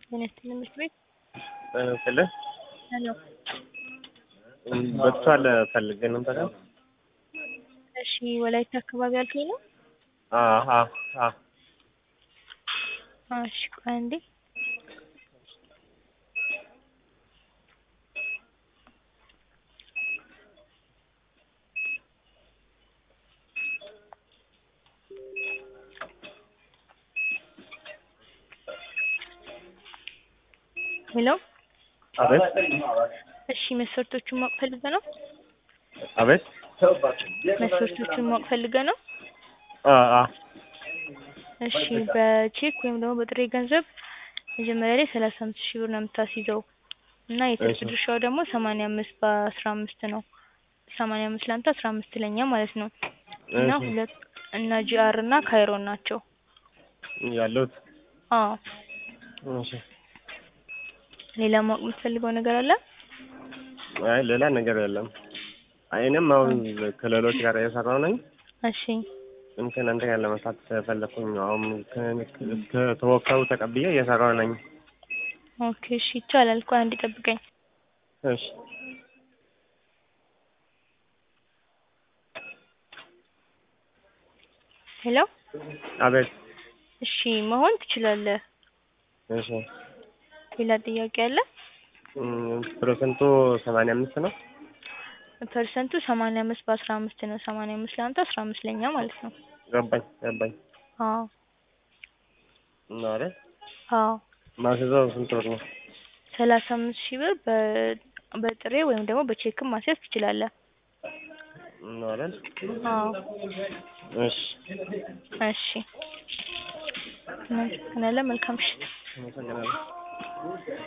ጤና ይስጥልኝ ትምህርት ቤት ስለ ሄሎ በቅቷል ፈልጌ ነበረ። እሺ ወላይታ አካባቢ አልከኝ ነው? አሀ አ እሺ ቆይ አንዴ ሄሎ አቤት እሺ መስፈርቶቹን ማወቅ ፈልገህ ነው? አቤት መስፈርቶቹን ማወቅ ፈልገህ ነው? አ አ እሺ በቼክ ወይም ደግሞ በጥሬ ገንዘብ መጀመሪያ ላይ ሰላሳ አምስት ሺህ ብር ነው የምታስይዘው እና የትርፍ እሺ። ድርሻው ደግሞ ሰማንያ አምስት በአስራ አምስት ነው። ሰማንያ አምስት ለአንተ አስራ አምስት ለኛ ማለት ነው። እና እሺ። ሁለት እና ጂአር እና ካይሮን ናቸው። ያለሁት አዎ እሺ። ሌላ ማወቅ የምትፈልገው ነገር አለ? አይ ሌላ ነገር የለም። አይ እኔም አሁን ከሌሎች ጋር እየሰራሁ ነኝ። እሺ ግን ከእናንተ ጋር ለመስራት ስለፈለኩኝ ነው። አሁን ከ- ከተወካዩ ተቀብዬ እየሰራሁ ነኝ። ኦኬ እሺ ይቻላል። ቆይ አንዴ ጠብቀኝ። እሺ ሄሎ አቤት እሺ መሆን ትችላለህ። እሺ ሌላ ጥያቄ አለ? እም፣ ፐርሰንቱ ሰማንያ አምስት ነው። ፐርሰንቱ ሰማንያ አምስት በአስራ አምስት ነው። ሰማንያ አምስት ለአንተ አስራ አምስት ለኛ ማለት ነው። ገባኝ ገባኝ አዎ ነው አይደል? አዎ ማስይዘው ስንት ብር ነው? ሰላሳ አምስት ሺህ ብር በ- በጥሬ ወይም ደግሞ በቼክም ማስያዝ ትችላለህ። ነው አይደል? አዎ እሺ እሺ እናመሰግናለን። መልካም ምሽት። አመሰግናለሁ።